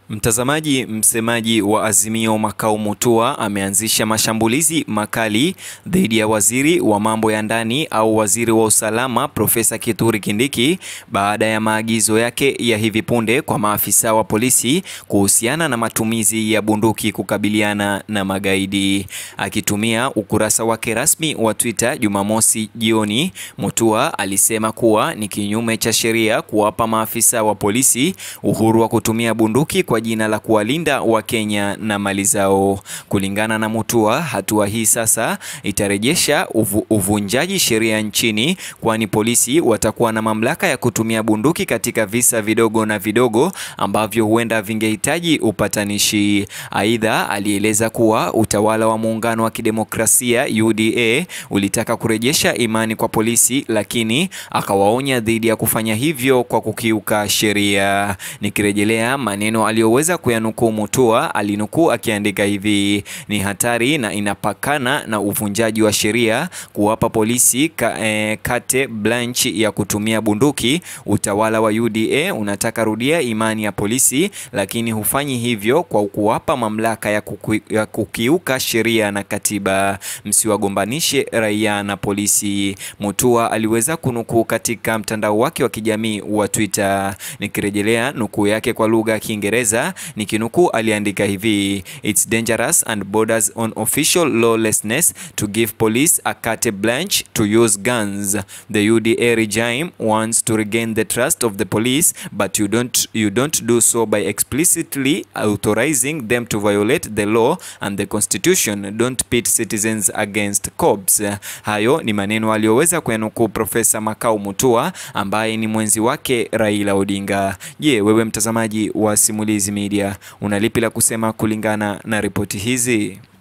Mtazamaji, msemaji wa Azimio Makau Mutua ameanzisha mashambulizi makali dhidi ya waziri wa mambo ya ndani au waziri wa usalama Profesa Kithure Kindiki baada ya maagizo yake ya hivi punde kwa maafisa wa polisi kuhusiana na matumizi ya bunduki kukabiliana na magaidi. Akitumia ukurasa wake rasmi wa Twitter Jumamosi jioni, Mutua alisema kuwa ni kinyume cha sheria kuwapa maafisa wa polisi uhuru wa kutumia bunduki kwa jina la kuwalinda Wakenya na mali zao. Kulingana na Mutua, hatua hii sasa itarejesha uvu, uvunjaji sheria nchini, kwani polisi watakuwa na mamlaka ya kutumia bunduki katika visa vidogo na vidogo ambavyo huenda vingehitaji upatanishi. Aidha, alieleza kuwa utawala wa muungano wa kidemokrasia UDA ulitaka kurejesha imani kwa polisi, lakini akawaonya dhidi ya kufanya hivyo kwa kukiuka sheria. Nikirejelea maneno aliyoweza kuyanukuu Mutua, alinukuu akiandika hivi: ni hatari na inapakana na uvunjaji wa sheria kuwapa polisi ka, eh, carte blanche ya kutumia bunduki. Utawala wa UDA unataka rudia imani ya polisi, lakini hufanyi hivyo kwa kuwapa mamlaka ya, kuki, ya kukiuka sheria na katiba. Msiwagombanishe raia na polisi, Mutua aliweza kunukuu katika mtandao wake wa kijamii wa Twitter. Nikirejelea nukuu yake kwa lugha ya Kiingereza, nikinukuu aliandika hivi: It's dangerous and borders on official lawlessness to give police a carte blanche to use guns. The UDA regime wants to regain the trust of the police but you don't, you don't do so by explicitly authorizing them to violate the law and the constitution. Don't pit citizens against cops. Hayo ni maneno aliyoweza kuyanukuu Profesa Makau Mutua ambaye ni mwenzi wake Raila Odinga. Je, wewe mtazamaji wa Simulizi Media una lipi la kusema kulingana na ripoti hizi?